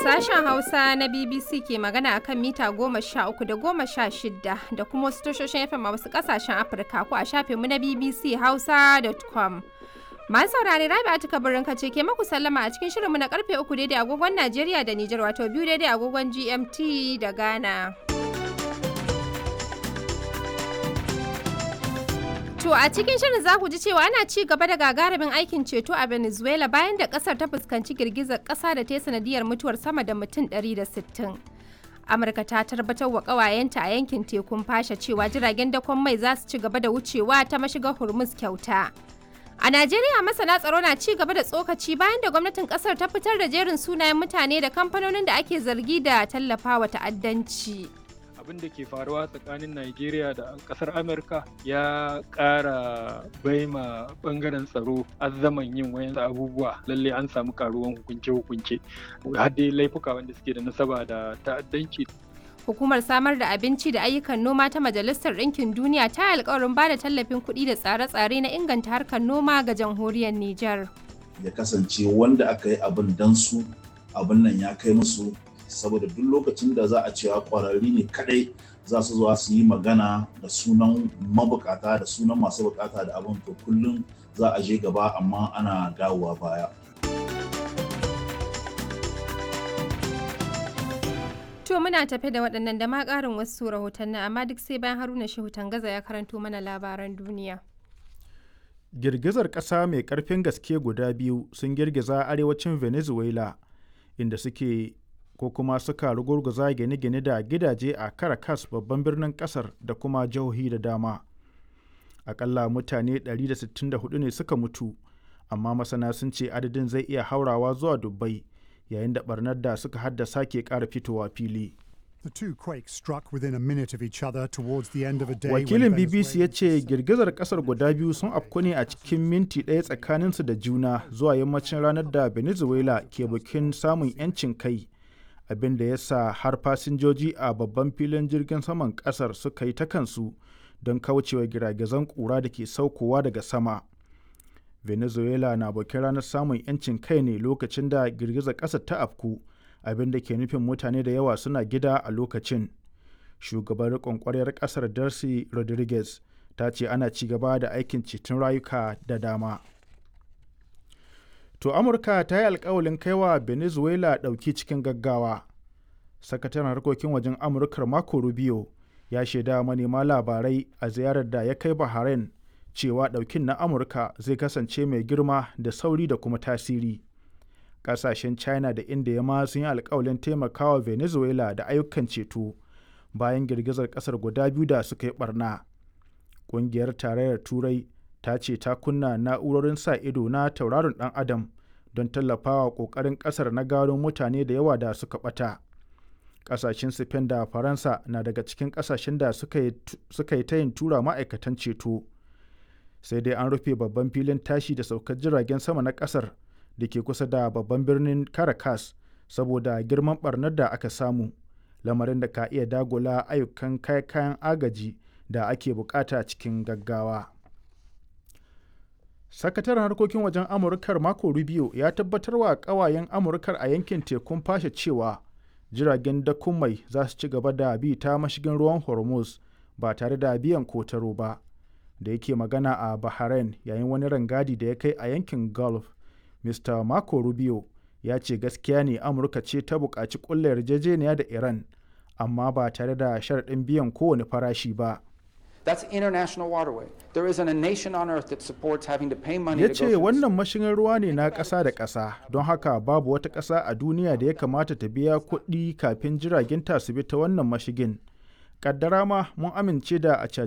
Sashen Hausa na BBC ke magana a kan mita goma sha uku da goma sha shida da kuma wasu tashoshin FM a wasu ƙasashen Afirka ko a shafinmu na BBC Hausa.com. Masu saurare Rabi Atika Birnin ce ke maku sallama a cikin shirinmu na karfe uku daidai agogon Najeriya da Nijar wato biyu daidai agogon GMT da Ghana. To a cikin shirin za ku ji cewa ana ci gaba da gagarumin aikin ceto a Venezuela bayan da kasar ta fuskanci girgizar kasa da ta yi sanadiyar mutuwar sama da mutum 160. Amurka ta tabbatar wa kawayenta a yankin tekun fasha cewa jiragen dakon mai za su ci gaba da wucewa ta mashigar Hormuz kyauta. A Najeriya masana tsaro na ci gaba da tsokaci bayan da gwamnatin kasar ta fitar da jerin sunayen mutane da kamfanonin da ake zargi da tallafawa ta'addanci. abin da ke faruwa tsakanin Najeriya da kasar Amurka ya ƙara baima bangaren tsaro azzaman yin wayan abubuwa lalle an samu karuwan hukunce-hukunce har dai laifuka wanda suke da nasaba da ta'addanci Hukumar samar da abinci da ayyukan noma ta Majalisar Ɗinkin Duniya ta yi alkawarin ba da tallafin kuɗi da tsare-tsare na inganta harkar noma ga jamhuriyar Nijar. Ya kasance wanda aka yi abin dan su abin nan ya kai musu saboda duk lokacin da za a cewa kwararri ne kadai za su zuwa su yi magana da sunan mabukata da sunan masu bukata da abin to kullum za a je gaba amma ana dawowa baya. To muna tafe da waɗannan da ma ƙarin wasu rahotanni amma duk sai bayan Haruna Shehu Tangaza ya karanto mana labaran duniya. Girgizar ƙasa mai ƙarfin gaske guda biyu sun girgiza arewacin Venezuela inda suke ko kuma suka rugurguza gine-gine da gidaje a Caracas babban birnin kasar da kuma jihohi da dama. Akalla mutane 164 ne suka mutu, amma masana sun ce adadin zai iya haurawa zuwa dubbai yayin da barnar da suka haddasa ke ƙara fitowa fili. The two quakes struck within a minute of each other towards the end of a day. Wakilin BBC ya ce girgizar kasar guda biyu sun afku ne a cikin minti ɗaya tsakaninsu da juna zuwa yammacin ranar da Venezuela ke bikin samun 'yancin kai. abin da ya sa har fasinjoji a babban filin jirgin saman kasar suka yi ta kansu don kaucewa giragizan kura da ke saukowa daga sama venezuela na bakin ranar samun 'yancin kai ne lokacin da girgizar ƙasar ta afku abin da ke nufin mutane da yawa suna gida a lokacin shugaban riƙon ƙwaryar ƙasar darcy rodriguez ta ce ana ci gaba da aikin ceton rayuka da dama To Amurka ta yi alkawalin kaiwa Venezuela ɗauki cikin gaggawa. Sakataren harkokin wajen Amurkar Marco Rubio ya shaida manema labarai a ziyarar da ya kai Bahrain cewa ɗaukin na Amurka zai kasance mai girma da sauri da kuma tasiri. Ƙasashen China da India ma sun yi alkawalin taimakawa Venezuela da ayyukan ceto bayan girgizar ƙasar guda biyu da suka yi ɓarna. Ƙungiyar Tarayyar Turai ta ce ta kunna na'urorin sa ido na tauraron dan adam don tallafawa kokarin kasar na gano mutane da yawa da suka bata kasashen spain da faransa na daga cikin kasashen da suka yi ta yin tura ma'aikatan ceto sai dai an rufe babban filin tashi da saukar jiragen sama na kasar da ke kusa da babban birnin caracas saboda girman barnar da aka samu lamarin da ka iya dagula ayyukan kayan agaji da ake bukata cikin gaggawa. sakataren harkokin wajen amurkar mako rubio ya tabbatar wa kawayen amurkar a yankin tekun fashe cewa jiragen dakon mai za su ci gaba da bi ta mashigin ruwan hormuz ba tare da biyan kotaro ba da yake magana a bahrain yayin wani rangadi da ya kai a yankin gulf mr mako rubio ya ce gaskiya ne amurka ce ta buƙaci ƙulla yarjejeniya da iran amma ba tare da sharaɗin biyan kowane farashi ba That's international waterway. There isn't a nation on earth that supports having to pay money ya to ce go wannan mashigin ruwa ne na ƙasa da ƙasa don haka babu wata ƙasa a duniya da ya kamata ta biya kuɗi kafin jiragen ta su bi ta wannan mashigin kaddara ma mun amince da a